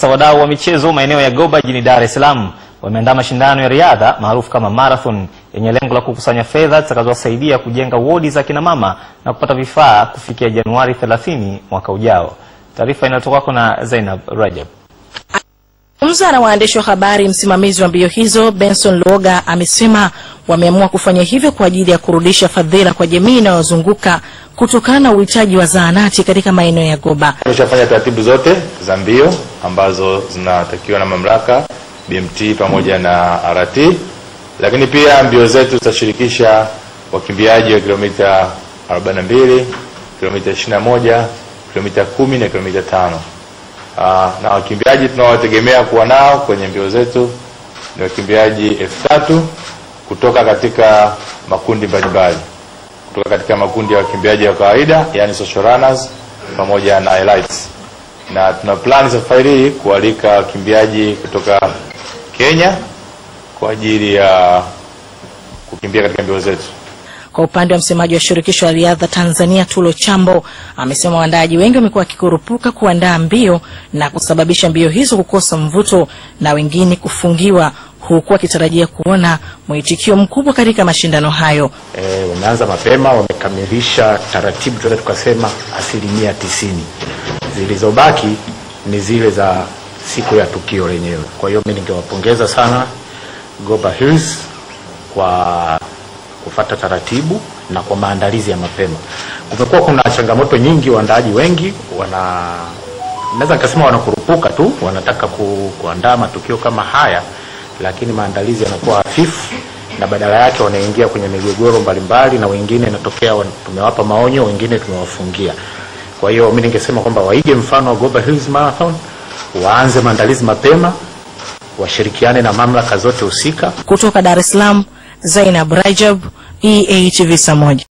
Wadau wa michezo maeneo ya Goba jijini Dar es Salaam wameandaa mashindano ya riadha maarufu kama marathon yenye lengo la kukusanya fedha zitakazowasaidia kujenga wodi za kina mama na kupata vifaa kufikia Januari 30 mwaka ujao. Taarifa inayotoka kwako na Zainab Rajab. Akizungumza na waandishi wa habari, msimamizi wa mbio hizo Benson Luoga amesema wameamua kufanya hivyo kwa ajili ya kurudisha fadhila kwa jamii inayozunguka kutokana na uhitaji wa zahanati katika maeneo ya Goba. Tumeshafanya taratibu zote za mbio ambazo zinatakiwa na mamlaka BMT pamoja na RT, lakini pia mbio zetu zitashirikisha wakimbiaji wa kilomita 42, kilomita 21, kilomita 10 na kilomita 5. Aa, na wakimbiaji tunaowategemea kuwa nao kwenye mbio zetu ni wakimbiaji elfu tatu kutoka katika makundi mbalimbali, kutoka katika makundi ya wakimbiaji wa kawaida yani social runners pamoja na elites, na tuna plani safari hii kualika wakimbiaji kutoka Kenya kwa ajili ya kukimbia katika mbio zetu. Kwa upande wa msemaji wa shirikisho la riadha Tanzania Tulo Chambo amesema waandaaji wengi wamekuwa wakikurupuka kuandaa mbio na kusababisha mbio hizo kukosa mvuto na wengine kufungiwa, huku akitarajia kuona mwitikio mkubwa katika mashindano hayo. E, wameanza mapema, wamekamilisha taratibu, tunaweza tukasema asilimia tisini. Zilizobaki ni zile za siku ya tukio lenyewe. Kwa hiyo mimi ningewapongeza sana Goba Hills kwa kufata taratibu na kwa maandalizi ya mapema. Kumekuwa kuna changamoto nyingi, waandaaji wengi wana naweza nikasema wanakurupuka tu, wanataka ku, kuandaa matukio kama haya, lakini maandalizi yanakuwa hafifu na badala yake wanaingia kwenye migogoro mbalimbali, na wengine inatokea wan- tumewapa maonyo, wengine tumewafungia. Kwa hiyo mimi ningesema kwamba waige mfano wa Goba Hills Marathon, waanze maandalizi mapema, washirikiane na mamlaka zote husika Kutoka Dar es Salaam, Zainab Rajab, EATV saa moja.